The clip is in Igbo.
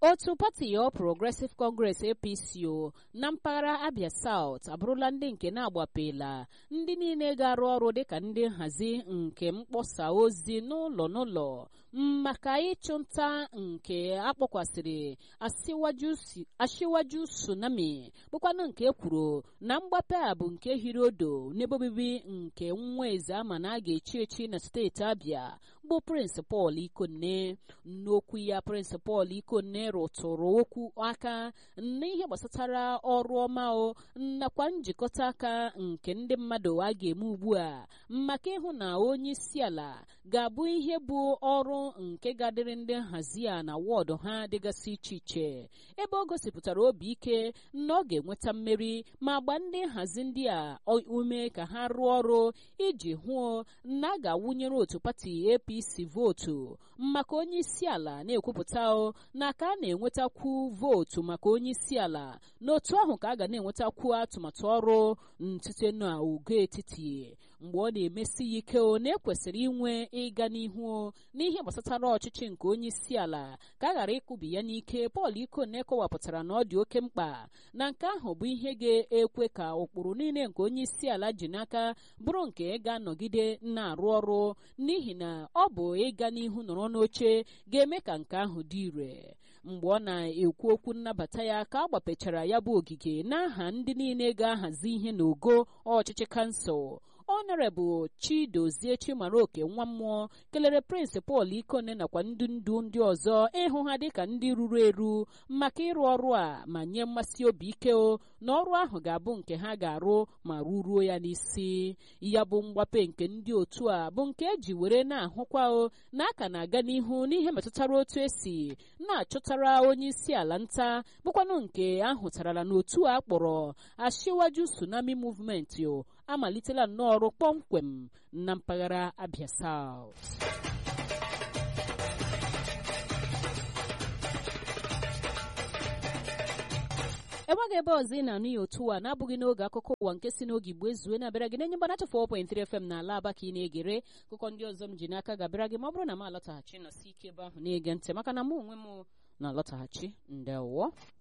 otu pati All Progressive Congress APC o na mpaghara Abia South abụrụla ndị nke na-agbapela ndị niile ga-arụ ọrụ dịka ndị nhazi nke mkpọsa ozi n'ụlọ n'ụlọ maka ịchụnta nke akpọkwasịrị ashiwaju tsunami bụkwanụ nke kwuru na mgbape a bụ nke hiri odo n'ebe obibi nke nwa eze ama na a ga-echi echi na steeti Abia bụ Prince Paul Ikonne n'okwu ya Prince Paul Ikonne rụtụrụ okwu aka n'ihe gbasatara ọrụ ọma o nakwa njikọta aka nke ndị mmadụ a ga-eme ugbu a maka ịhụ na onye isi ala ga-abụ ihe bụ ọrụ nke ga-adịrị ndị nhazi a na wọdụ ha dịgasị iche iche ebe ọ gosipụtara obi ike na ọ ga-enweta mmeri ma gba ndị nhazi ndị a ume ka ha rụọ ọrụ iji hụ na a ga-awụnyere otu pati APC vootu maka onye isi ala na-ekwupụta na ka a na-enwetakwu vootu maka onye isi ala n'otu ahụ ka a ga na-enwetakwu atụmatụ ọrụ site n'ogo etiti mgbe ọ na-emesi ya ike na ekwesịrị inwe ịga n'ihu n'ihe gbasatara ọchịchị nke onye isi ala ka a ghara ịkụbi ya n'ike Paul Ikonne kọwapụtara na ọ dị oke mkpa na nke ahụ bụ ihe ga-ekwe ka ụkpụrụ niile nke onye isi ala ji n'aka bụrụ nke ga-anọgide na-arụ ọrụ n'ihi na ọ bụ ịga n'ihu nọrọ n'oche ga-eme ka nke ahụ dị ire mgbe ọ na-ekwu okwu nnabata ya ka a gbapechara ya bụ ogige n'aha ndị niile ga-ahazi ihe n'ogo ọchịchị kansụl ọnọrebụl chidozie chimaroke nwa mmụọ kelere prince Paul Ikonne nakwa ndị ndu ndị ọzọ ịhụ ha dịka ndị ruru eru maka ịrụ ọrụ a ma nye mmasị obi ike o na ọrụ ahụ ga-abụ nke ha ga-arụ ma ruruo ya n'isi ya bụ mgbape nke ndị otu a bụ nke eji were na-ahụkwa o na aka na-aga n'ihu n'ihe metụtara otu esi na-achọtara onye isi ala nta bụkwanụ nke ahụtarala n'otu a kpọrọ Ashiwaju Tsunami Movement o amalitela nnọọ ọrụ kpọmkwem na mpaghara Abia South enweghị ebe ọzọ ị na-anụ ya otu a na-abụghị n'oge akụkọ ụwa nke si n'oge igbo ezue na-abịara gị n'enye mgbanacha 4.3 FM na ala aba ka ị na-egere akụkọ ndị ọzọ m ji n'aka ga-abịara gị ma ọ bụrụ na m alọtaghachi nọsi ike ebe ahụ na-ege ntị maka na mụ onwe m na-alọtaghachi ndewo